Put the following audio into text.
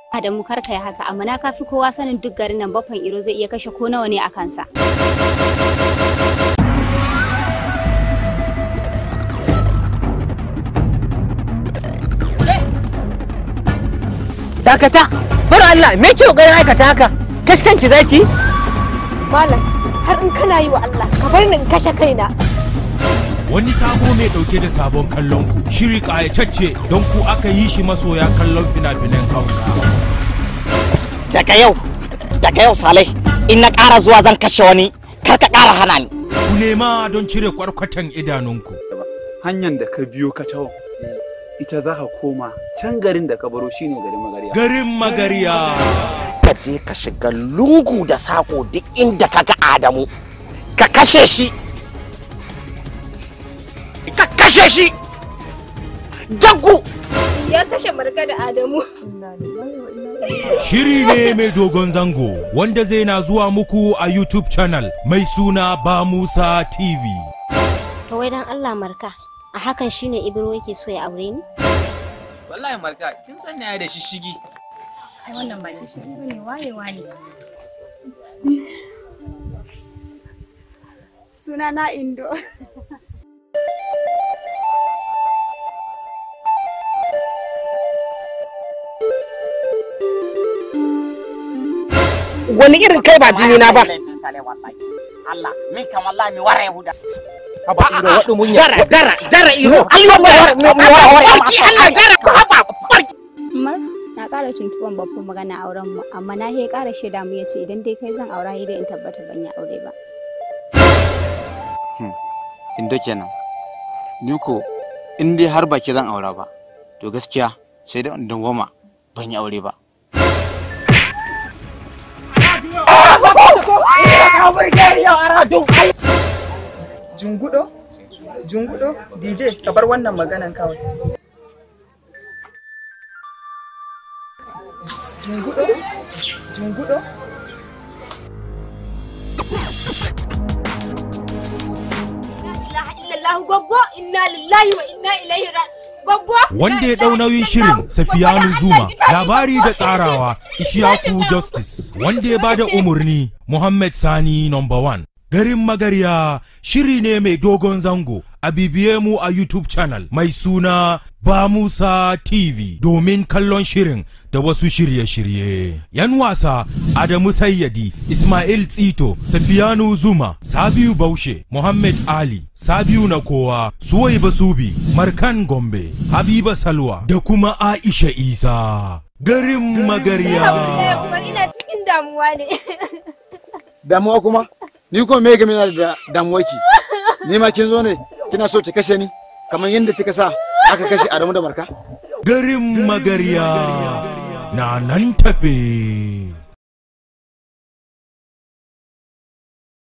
Adamu kar ka yi haka amma na kafi kowa sanin duk garin nan baffan iro zai iya kashe ko nawa ne a kansa. dakata bar Allah me ke kokarin aikata haka kashkanki zaki Malam, har in kana yi wa Allah, ka bar ni in kashe kaina. Wani sabo mai dauke da sabon kallon ku shiri kayatacce don ku aka yi shi masoya kallon fina-finan Hausa. daga yau daga yau salai in na ƙara zuwa zan kashe wani kar ka ƙara hana ni Ku nema don cire kwarkwatan idanunku. hanyar da ka biyo ka taho ita za ka koma can garin da ka baro shine garin magariya Garin Magariya. ka je ka shiga lungu da sako duk inda ka ga adamu ka kashe shi ka kashe shi jaggu Ya kashe marka da Adamu. Shiri ne mai dogon zango wanda zai na zuwa muku a YouTube channel mai suna Ba Musa TV. To wai dan Allah marka, a hakan shine Ibro yake so ya aure ni? wallahi marka kin san na da shishigi Ai wannan ba shi shi ne wayewa ne. Suna na Indo. wani irin kai ba jini na ba Allah min kamar la mi wara yahuda haba iro wadu munya dara dara dara iro Allah mi wara mi wara barki Allah dara haba barki Umar na ƙara tuntuban babban magana auren mu amma na he ƙara shaida mu yace idan dai kai zan aura dai in tabbata ban yi aure ba. inda kenan ni ko in dai har baki zan aura ba to gaskiya sai da in dawwama ban yi aure ba Jungudo? Jungudo? DJ, ka bar wannan maganan kawai. Jungudo? Jungudo? ilaha illallah goggo inna lillahi wa inna ilaihi ra- goggo Wanda ya ɗau nauyin shirin Safiyanu Zuma labari da tsarawa Ishaku Justice wanda ya bada umarni Muhammad Sani number one. Garin Magarya shiri ne mai dogon zango a bibiye mu a YouTube channel mai suna Ba Musa TV domin kallon shirin da wasu shirye-shirye. Yan wasa Adamu Sayyadi, Ismail Tsito, Safiyanu Zuma, Sabiu Baushe, Muhammad Ali, Sabiu na kowa, Suwaiba Subi, Markan Gombe, Habiba Salwa da kuma Aisha Isa. Garin Magarya. Umar ina cikin damuwa ne damuwa kuma ni ko me game da damuwarki ni ma kin zo ne kina so ki kashe ni kamar yadda kika sa aka kashe Adamu da Marka Garin Magarya na nan tafe.